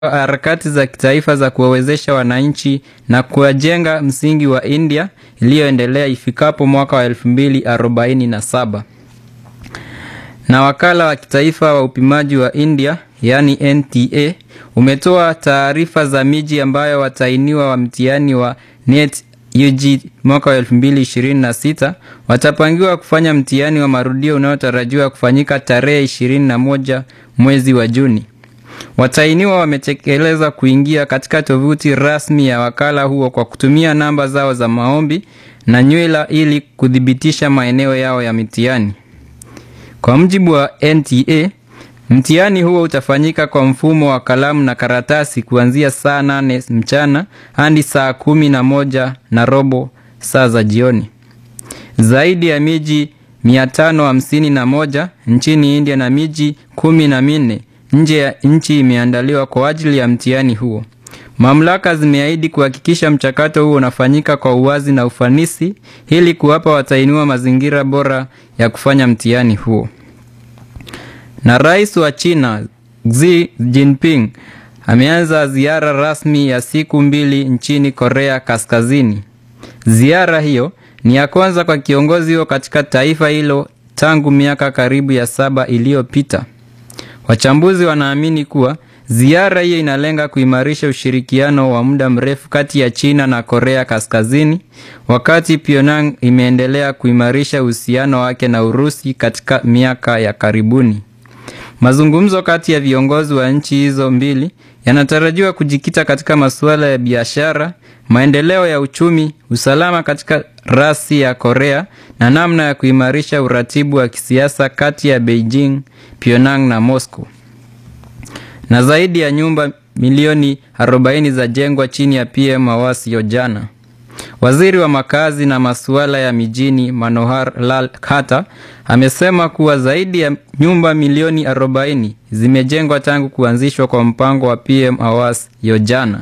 harakati za kitaifa za kuwawezesha wananchi na kuwajenga msingi wa India iliyoendelea ifikapo mwaka wa 2047. Na wakala wa kitaifa wa upimaji wa India yaani NTA umetoa taarifa za miji ambayo watainiwa wa mtihani wa NET UG mwaka wa 2026 watapangiwa kufanya mtihani wa marudio unaotarajiwa kufanyika tarehe 21 mwezi wa Juni. Watainiwa wametekeleza kuingia katika tovuti rasmi ya wakala huo kwa kutumia namba zao za maombi na nywila ili kuthibitisha maeneo yao ya mitihani. Kwa mujibu wa NTA, mtihani huo utafanyika kwa mfumo wa kalamu na karatasi kuanzia saa nane mchana hadi saa kumi na moja na robo saa za jioni. Zaidi ya miji 551 nchini India na miji kumi na minne nje ya nchi imeandaliwa kwa ajili ya mtihani huo. Mamlaka zimeahidi kuhakikisha mchakato huo unafanyika kwa uwazi na ufanisi ili kuwapa watainiwa mazingira bora ya kufanya mtihani huo. Na rais wa China Xi Jinping ameanza ziara rasmi ya siku mbili nchini Korea Kaskazini. Ziara hiyo ni ya kwanza kwa kiongozi huo katika taifa hilo tangu miaka karibu ya saba iliyopita. Wachambuzi wanaamini kuwa ziara hiyo inalenga kuimarisha ushirikiano wa muda mrefu kati ya China na Korea Kaskazini, wakati Pyongyang imeendelea kuimarisha uhusiano wake na Urusi katika miaka ya karibuni. Mazungumzo kati ya viongozi wa nchi hizo mbili yanatarajiwa kujikita katika masuala ya biashara, maendeleo ya uchumi, usalama katika rasi ya Korea na namna ya kuimarisha uratibu wa kisiasa kati ya Beijing, Pyongyang na Moscow. Na zaidi ya nyumba milioni 40 za jengwa chini ya PM Awas Yojana. Waziri wa makazi na masuala ya mijini Manohar Lal Khata amesema kuwa zaidi ya nyumba milioni 40 zimejengwa tangu kuanzishwa kwa mpango wa PM Awas Yojana.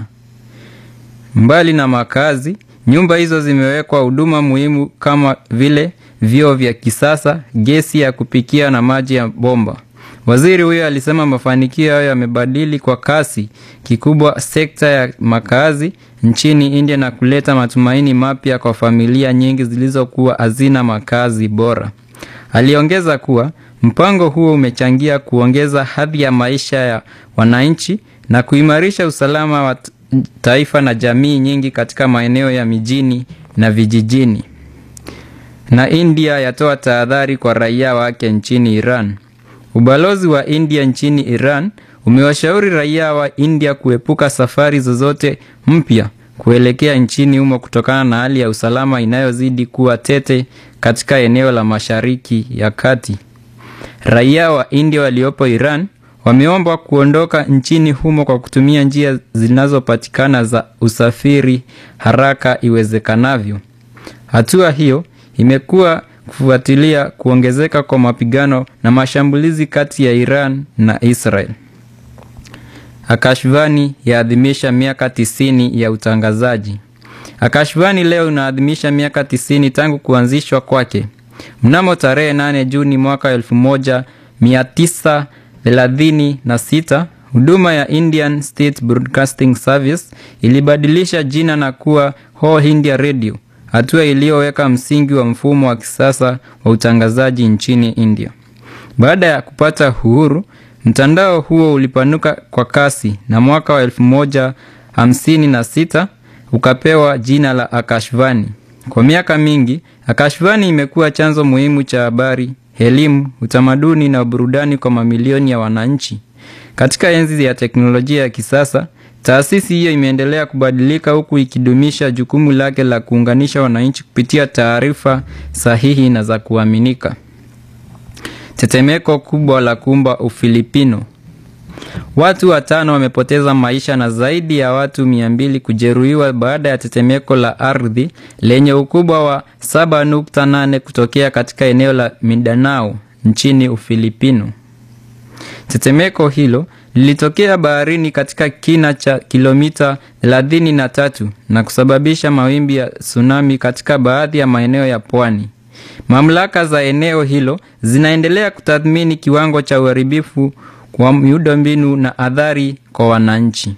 Mbali na makazi, nyumba hizo zimewekwa huduma muhimu kama vile vyoo vya kisasa, gesi ya kupikia na maji ya bomba. Waziri huyo alisema mafanikio hayo yamebadili kwa kasi kikubwa sekta ya makazi nchini India na kuleta matumaini mapya kwa familia nyingi zilizokuwa hazina makazi bora. Aliongeza kuwa mpango huo umechangia kuongeza hadhi ya maisha ya wananchi na kuimarisha usalama wa taifa na jamii nyingi katika maeneo ya mijini na vijijini. Na India yatoa tahadhari kwa raia wake nchini Iran. Ubalozi wa India nchini Iran umewashauri raia wa India kuepuka safari zozote mpya kuelekea nchini humo kutokana na hali ya usalama inayozidi kuwa tete katika eneo la Mashariki ya Kati. Raia wa India waliopo Iran wameombwa kuondoka nchini humo kwa kutumia njia zinazopatikana za usafiri haraka iwezekanavyo. Hatua hiyo imekuwa kufuatilia kuongezeka kwa mapigano na mashambulizi kati ya Iran na Israel. Akashvani yaadhimisha miaka tisini ya utangazaji. Akashvani leo inaadhimisha miaka tisini tangu kuanzishwa kwake. Mnamo tarehe 8 Juni mwaka 1936 huduma ya Indian State Broadcasting Service ilibadilisha jina na kuwa All India Radio, hatua iliyoweka msingi wa mfumo wa kisasa wa utangazaji nchini India. Baada ya kupata uhuru, mtandao huo ulipanuka kwa kasi na mwaka wa 1956 ukapewa jina la Akashvani. Kwa miaka mingi, Akashvani imekuwa chanzo muhimu cha habari, elimu, utamaduni na burudani kwa mamilioni ya wananchi. Katika enzi ya teknolojia ya kisasa, taasisi hiyo imeendelea kubadilika huku ikidumisha jukumu lake la kuunganisha wananchi kupitia taarifa sahihi na za kuaminika. Tetemeko kubwa la kumba Ufilipino. Watu watano wamepoteza maisha na zaidi ya watu mia mbili kujeruhiwa baada ya tetemeko la ardhi lenye ukubwa wa 7.8 kutokea katika eneo la Mindanao nchini Ufilipino. Tetemeko hilo lilitokea baharini katika kina cha kilomita 33 na kusababisha mawimbi ya tsunami katika baadhi ya maeneo ya pwani. Mamlaka za eneo hilo zinaendelea kutathmini kiwango cha uharibifu kwa miundombinu na athari kwa wananchi.